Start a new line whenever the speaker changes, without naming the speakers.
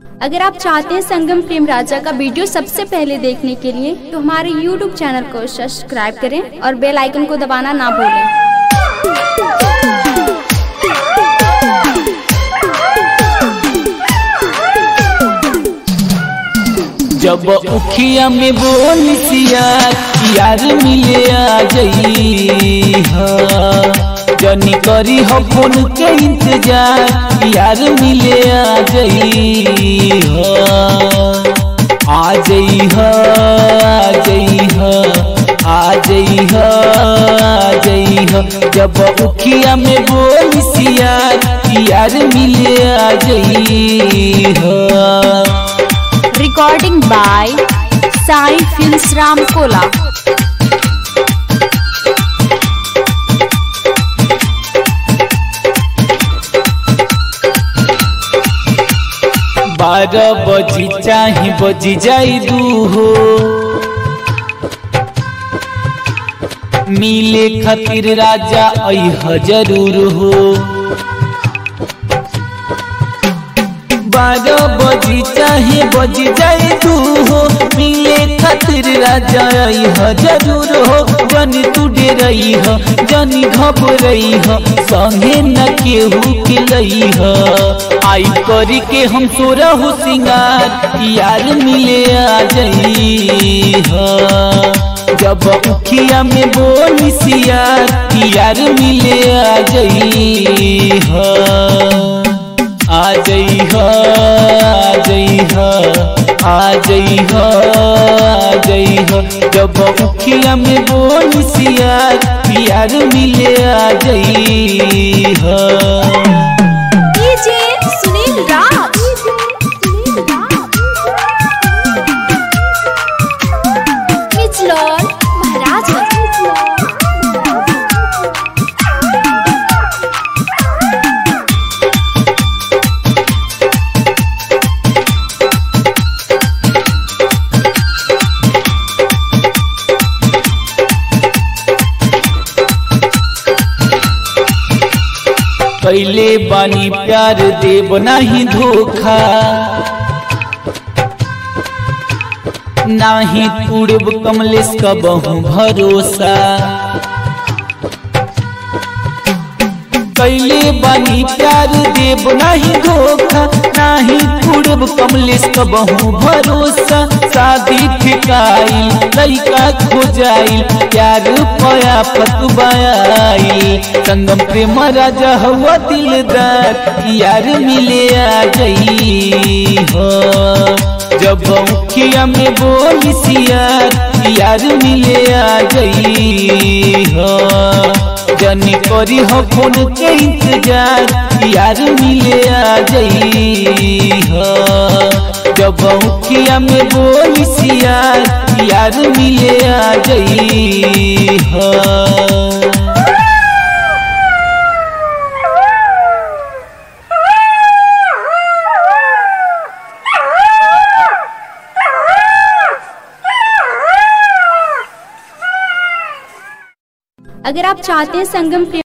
अगर आप चाहते हैं संगम प्रेम राजा का वीडियो सबसे पहले देखने के लिए तो हमारे YouTube चैनल को सब्सक्राइब करें और बेल आइकन को दबाना ना भूलें
जब उखिया में बोलसिया यार मिले आ जई जनी करी हो फोन के इंतजार यार मिले आ जई आ जई आ जई आ जई आ जई जब उखिया में बोलसिया यार मिले आ जई
recording by Sai films Ramkola
बारह बजी चाहे बजी जाई दू हो मिले खातिर राजा अह जरूर हो बारह बजी चाहे बजी जाई दू हो मिले खातिर राजा अह जरूर हो जनी तू रही हो जनी घबरई हो संगे न केहू के लई हो आई करी के हम सोरा हो सिंगार यार मिले आ जई हो जब उखिया में बोली सियार यार मिले आ जई हो आ जई हो आ जई हो आ जई हो आ जई हो जब उखिया में बोली सियार यार मिले आ जई हो
डीजे सुनील राज मिचलर महाराज
कैले बानी प्यार देव नहीं धोखा नाही पूर्व कमलेश का बहु भरोसा कैले बानी प्यार देव नहीं धोखा नाही पूर्व कमलेश का बहु भरोसा शादी ठिकाई लैका खोजाई प्यार पया फतवाई संगम प्रेम राजा हुआ दिलदार यार मिले आ जई हो जब मुखिया में बोली सियार यार मिले आ जई हो जनी करी हो फोन के इंतजार यार मिले आ जई हो जब मुखिया में बोली सियार यार मिले आ जई हो
अगर आप चाहते हैं संगम प्रेम